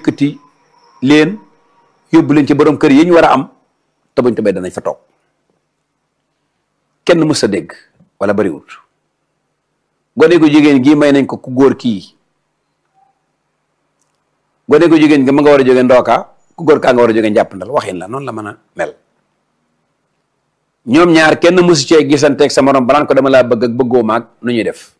yëkkati leen yóbbu leen ci borom kër yi ñu war a am te buñ tobee danañ fa toog kenn mës a dégg wala bariwut gone gu jigéen gii may nañ ko ku góor kii gone gu jigéen gi ma nga war a jóge ndooka ku góor kaa nga war a jóge njàppandal waxin la noonu la mën a mel ñoom ñaar kenn mësu cee gisanteeg sa morom banaan ko dama laa bëgg ak bëggoo maag nu ñuy def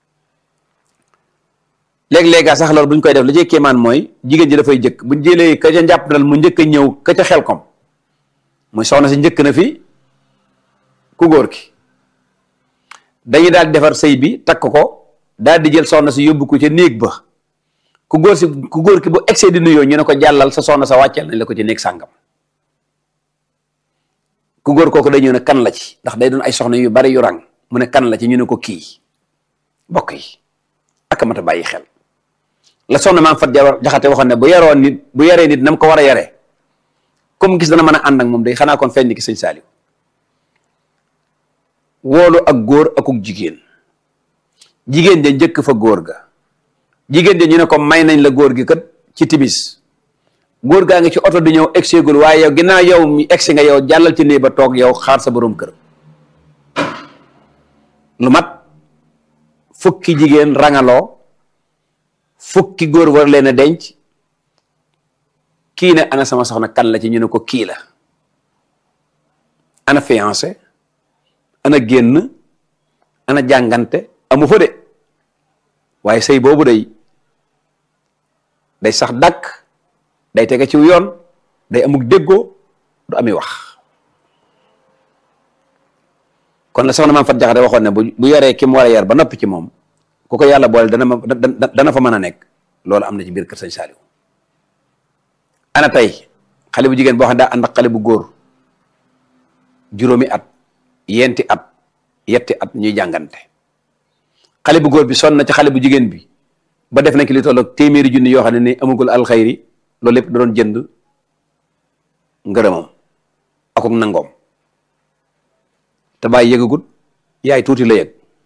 léeg-léega sax loolu bu ñu koy def la ci kéemaan mooy jigéen ji dafay jëkk buñ jëlee ka ca njàppandal mu njëkk a ñëw ka ca xel kom muy soxna si njëkk na fi ku góor ki dañuy daal di defar sëy bi takk ko daal di jël soxna si yóbbu ko ca néeg ba ku góor si ku góor ki bu excès di nuyoo ñu ne ko jàllal sa soxna sa wàcceel nañ la ko ci néeg sàngam ku góor kooku day ñëw ne kan la ci ndax day doon ay soxna yu bari yu rang mu ne kan la ci ñu ne ko kii bokk yi ak mat a bàyyi xel la soxna maam fat jaxate waxoon ne bu yaroon nit bu yaree nit nam ko war a yaree comme gis dana mën a ànd ak moom day xanaa kon feeñ ni ki sëñ Saaliw woolu ak góor akuk jigéen jigéen ja njëkk fa góor ga jigéen ja ñu ne ko may nañ la góor gi kat ci timis góor gaa ngi ci oto di ñëw egseegul waaye yow ginnaaw yow mi egsi nga yow jàllal ci néeg ba toog yow xaar sa borom kër lu mat fukki jigéen rangaloo fukki góor war leen a denc kii ne ana sama soxna kan la ci ñu ne ko kii la ana fiancé ana génn ana jàngante amu fa de waaye sëy boobu day day sax dàkk day tege ci yoon day amuk déggoo du ami wax kon la soxna maam fat jaxate waxoon ne bu bu yoree ki mu war a yar ba noppi ci moom ku ko yàlla boole dana ma dana fa mën a nekk loolu am na ci biir kër sëñ Saaliw ana tey xale bu jigéen boo xam ne daa ànd ak xale bu góor juróomi at yenti at yetti at ñuy jàngante xale bu góor bi sonn na ci xale bu jigéen bi ba def na ki li toll ak téeméeri junni yoo xam ne ni amagul alxayri loolu lépp da doon jënd ngërëmam akuk nangoom te bàyyi yëgagut yaay tuuti la yëg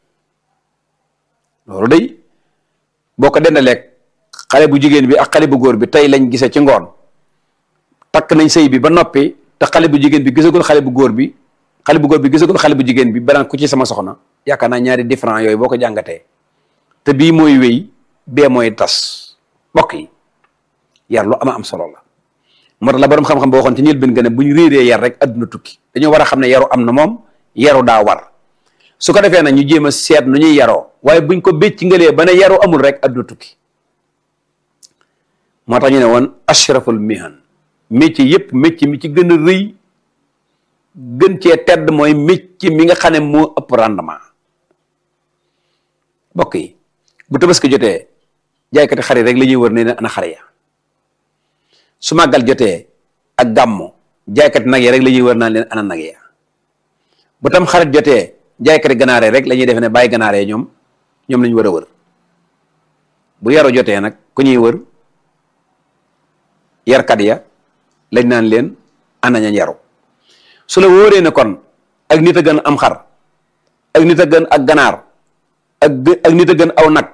loolu day boo ko dendaleeg xale bu jigéen bi ak xale bu góor bi tey lañ gise ci ngoon takk nañ sëy bi ba noppi te xale bu jigéen bi gisagul xale bu góor bi xale bu góor bi gisagul xale bu jigéen bi banaan ku ci sama soxna yaakaar naa ñaari différent yooyu boo ko jàngatee te bii mooy wéy bee mooy tas mbokk yi yar lu ama am solo la moo tax la borom xam-xam boo waxoon ci ñël bin gën a bu ñu réeree yar rek adduna tukki dañoo war a xam ne yaru am na moom yaru daa war su ko defee nag ñu jéem a seet nu ñuy yaroo waaye buñ ko bécc ngalee ba ne yaru amul rek adduna tukki moo tax ñu ne woon ashraful mihan métier yëpp métier mi ci gën a rëy gën cee tedd mooy métier mi nga xam ne moo ëpp rendement bokk yi bu tabaski jotee jaaykati xar yi rek la ñuy wër ne ne ana xar ya su màggal jotee ak gàmmo jaaykati nag yi rek la ñuy wër naan leen ana nag ya bu tam xarit jotee jaaykati ganaare rek la ñuy def ne bàyyi ganaare ñoom ñoom la ñu war a wër bu yaru jotee nag ku ñuy wër yarkat ya lañ naan leen ana ña yaru su la wóoree ne kon ak nit a gën am xar ak nit a gën ak ganaar ak ak nit a gën aw nag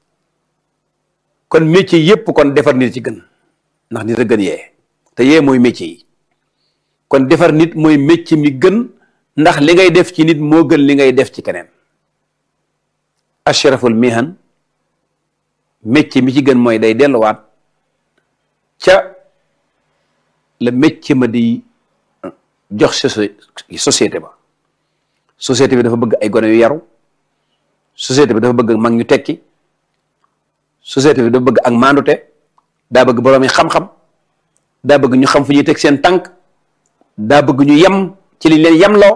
kon métier yépp kon defar nit ci gën ndax nit a gën yee te yee mooy métier yi kon defar nit mooy métier mi gën ndax li ngay def ci nit moo gën li ngay def ci keneen ashraful mihan métier mi ci gën mooy day delluwaat ca la métier ma di jox société ba société bi dafa bëgg ay gone yu yaru société bi dafa bëgg mag ñu tekki société bi dafa bëgg ak maandute daa bëgg boroomi xam-xam daa bëgg ñu xam fu ñuy teg seen tànk daa bëgg ñu yem ci liñ leen yemloo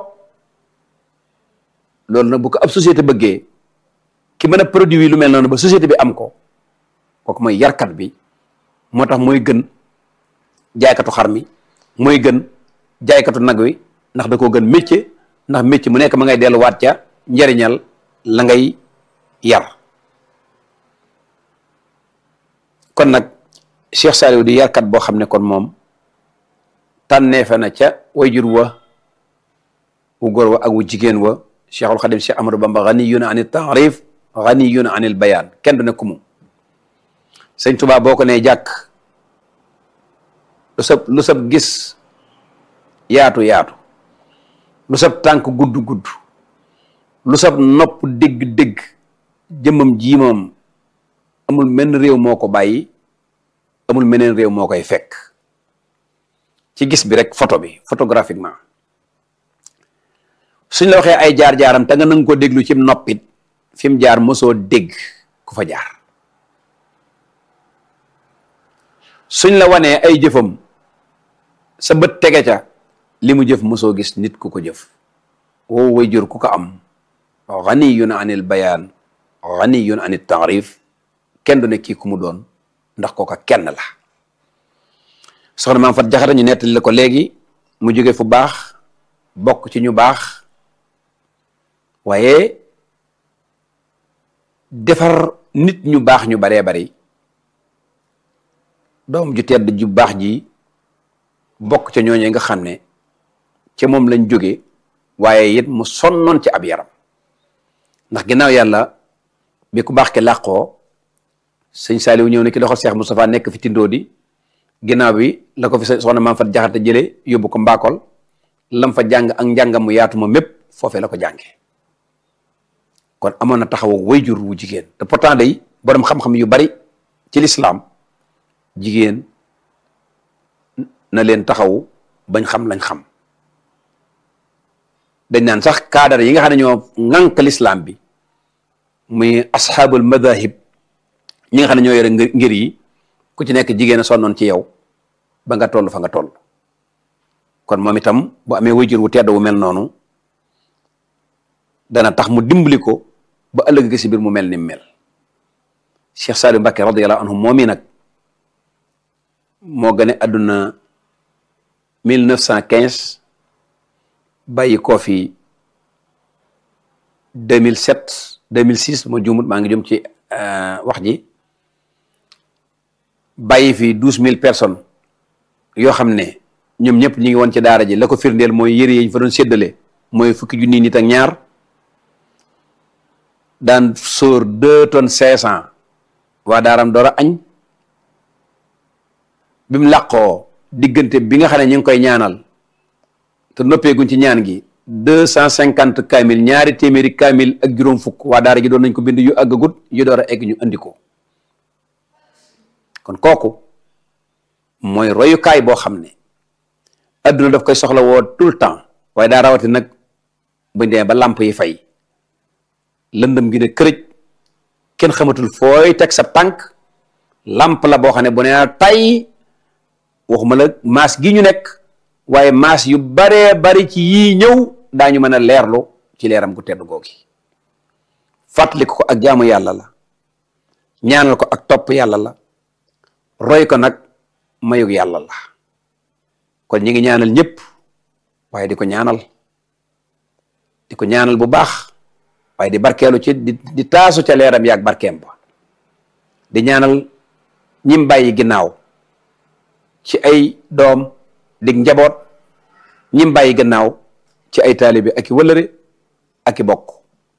loolu nag bu ko ab société bëggee ki mën a produit lu mel noonu ba société bi am ko kooku mooy yarkat bi moo tax mooy gën jaaykatu xar mi mooy gën jaaykatu nag wi ndax da koo gën métier ndax métier mu nekk ma ngay delluwaat ca njariñal la ngay yar kon nag Cheikh Saliou di yarkat boo xam ne kon moom tànneefe na ca wayjur wa wu góor wa ak wu jigéen wa Cheikhul Xadim Cheikh Amadou Bamba ganiyun anil taarif ganiyun anil bayaan kenn du ne ku mu sëñ Tuubaa boo ko nee jàkk lu sab lu sab gis yaatu yaatu lu sab tànk gudd gudd lu sab nopp dégg dégg jëmmam jii moom amul menn réew moo ko bàyyi amul meneen réew moo koy fekk ci gis bi rek photo bi photographiquement suñ la waxee ay jaar-jaaram te nga nanga ko déglu ci noppit fi mu jaar mosoo dégg ku fa jaar suñ la wanee ay jëfam sa bët tege ca li mu jëf mosoo gis nit ku ko jëf woowu way jur ku ko am ganiyun anil bayaan ganiyun anil taarif kenn du ne kii ku mu doon ndax kooka kenn la soxna maam fat jaxata ñu nettali la ko léegi mu jóge fu baax bokk ci ñu baax waaye defar nit ñu baax ñu baree bari doom ju tedd ju baax ji bokk ca ñooñee nga xam ne ca moom lañ jóge waaye it mu sonnoon ci ab yaram ndax ginnaaw yàlla bi ku baax ke làqoo sëñ Saaliw ñëw ne ki loxol Seex Moustapha nekk fi tindoo di ginnaaw bi la ko fi soxna maam fat jaxate jële yóbbu ko mbaakol lam fa jàng ak njàngam mu yaatu ma mépp foofee la ko jànge kon amoon na taxaw wayjur wu jigéen te pourtant day borom xam-xam yu bari ci lislaam jigéen na leen taxaw bañ xam lañ xam dañ naan sax cadre yi nga xam ne ñoo ŋànk lislaam bi muy asxaabul madahib ñi nga xam ne ñoo yore ngir yi ku ci nekk jigéen a sonnoon ci yow ba nga toll fa nga toll kon moom itam bu amee wayjur wu tedd wu mel noonu dana tax mu dimbali ko ba ëllëg gi si biir mu mel ni mel Cheikh Saliou Mbacké radiyallahu anhu moom i nag moo gane àdduna mille neuf cent quinze bàyyi koo fi deux mille sept deux mille six ma juumut maa ngi jëm ci wax ji bàyyi fi douze mille personnes yoo xam ne ñoom ñëpp ñu ngi woon ci daara ji la ko firndeel mooy yëre yi ñu fa doon séddale mooy fukki junni nit ak ñaar daan sóor deux tonnes cinq cent waa daaram door a añ bi mu làqoo diggante bi nga xam ne ñu ngi koy ñaanal te noppeeguñ ci ñaan gi deux cent cinquante kaamil ñaari téeméeri kaamil ak juróom fukk waa daara ji doon nañ ko bind yu àggagut yu door a egg ñu andi ko kon kooku mooy royukaay boo xam ne adduna daf koy soxla woo tout le temps waaye daa rawati nag buñ demee ba làmp yi fay lëndëm gi ne kërëj kenn xamatul fooy teg sa tànk làmp la boo xam ne bu nee tay waxuma la maas gi ñu nekk waaye maas yu baree bari ci yii ñëw daañu mën a leerlu ci leeram gu tedd googi fàttali ko ak jaamu yàlla la ñaanal ko ak topp yàlla la roy ko nag mayug yàlla la kon ñi ngi ñaanal ñëpp waaye di ko ñaanal di ko ñaanal bu baax waaye di barkeelu ci di di taasu ca leeram yaag barkeem ba di ñaanal ñim bàyyi ginnaaw ci ay doom dig njaboot ñim bàyyi gannaaw ci ay taalibe ak i wëlëre ak i bokk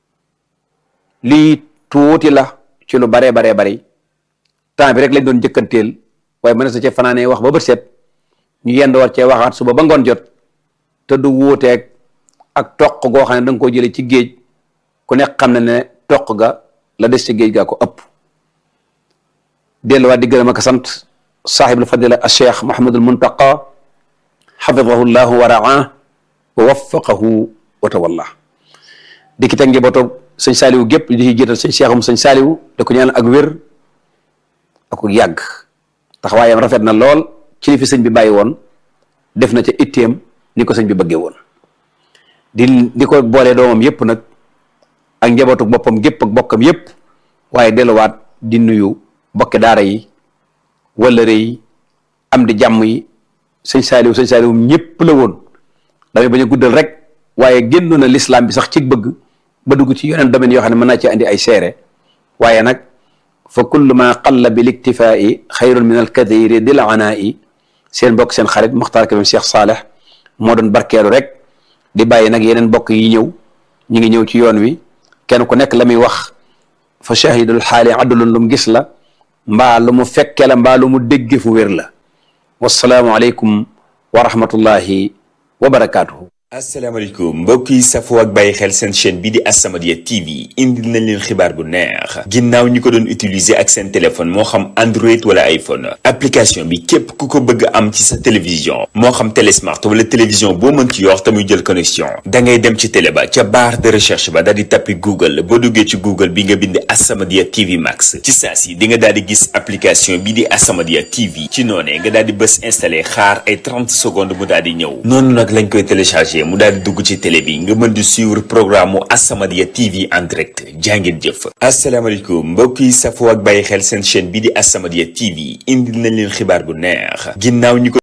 lii tuuti la ci lu baree baree bari temps bi rek lañ doon jëkkanteel waaye mën na sa ca fanaanee wax ba bët set ñu yend war cee waxaat suba ba ngoon jot te du wuuteeg ak toq goo xam ne da nga koo jëlee ci géej ku nekk xam na ne toq ga la des ci géej gaa ko ëpp delluwaat di gërëm ak sant saaxibul fadila al cheikh Mahamadul Muntaqa xafidahu llahu wa raa wa waffaqahu wa tawalla di ki teg njabootu sëñ Saaliwu gépp di ci jiital sëñ cheikhum sëñ Saaliwu da ko ñaanal ak wér ak yàgg taxawaayam rafet na lool ci li fi sëñ bi bàyyi woon def na ca itteem ni ko sëñ bi bëggee woon di di ko boolee doomam yépp nag ak njabootu boppam gépp ak bokkam yépp waaye delluwaat di nuyu bokki daara yi wëllëre yi am di jàmm yi sëñ Saaliw sëñ Saaliw ñëpp la woon damay bañ a guddal rek waaye génnoon na l'islam bi sax ci bëgg ba dugg ci yeneen domaine yoo xam ne mën naa ci andi ay seere waaye nag fa kullu ma qalla bil iktifaa'i xayrun min al kathiri dil anaa'i seen bokk seen xarit Muxtaar Kabir Cheikh Saaleh moo doon barkeelu rek di bàyyi nag yeneen bokk yi ñëw ñu ngi ñëw ci yoon wi kenn ku nekk la muy wax fa shahidul xaali adulun lu mu gis la mbaa lu mu fekke la mbaa lu mu dégge fu wér la wassalaamu aleykum wa rahmatullahi wa barakaatuhu asalaamaaleykum mbokk yi safoo ak bàyyi xel seen chaîne bi di As-Samadiyya TV indil nañ leen xibaar bu neex ginnaaw ñi ko doon utiliser ak seen téléphone moo xam Android wala iPhone application bi képp ku ko bëgg am ci sa télévision moo xam télé smart wala télévision boo mën ci yor te muy jël connexion da ngay dem ci télé ba ca barre de recherche ba daal di tappi Google boo duggee ci Google bi nga bind As-Samadiyya TV Max ci saa si di nga daal di gis application bi di As-Samadiyya TV ci noonee nga daal di bës installé xaar ay 30 secondes mu daal di ñëw noonu nag lañ koy téléchargé. mu daal di dugg ci télé bi nga mën di suivre programme mu As-Samadiyya TV en direct jàngeen jëf asalaamaaleykum mbokk yi safoo ak bàyyi xel seen chaîne bi di As-Samadiyya TV indil nañ leen xibaar bu neex ginnaaw ñi ko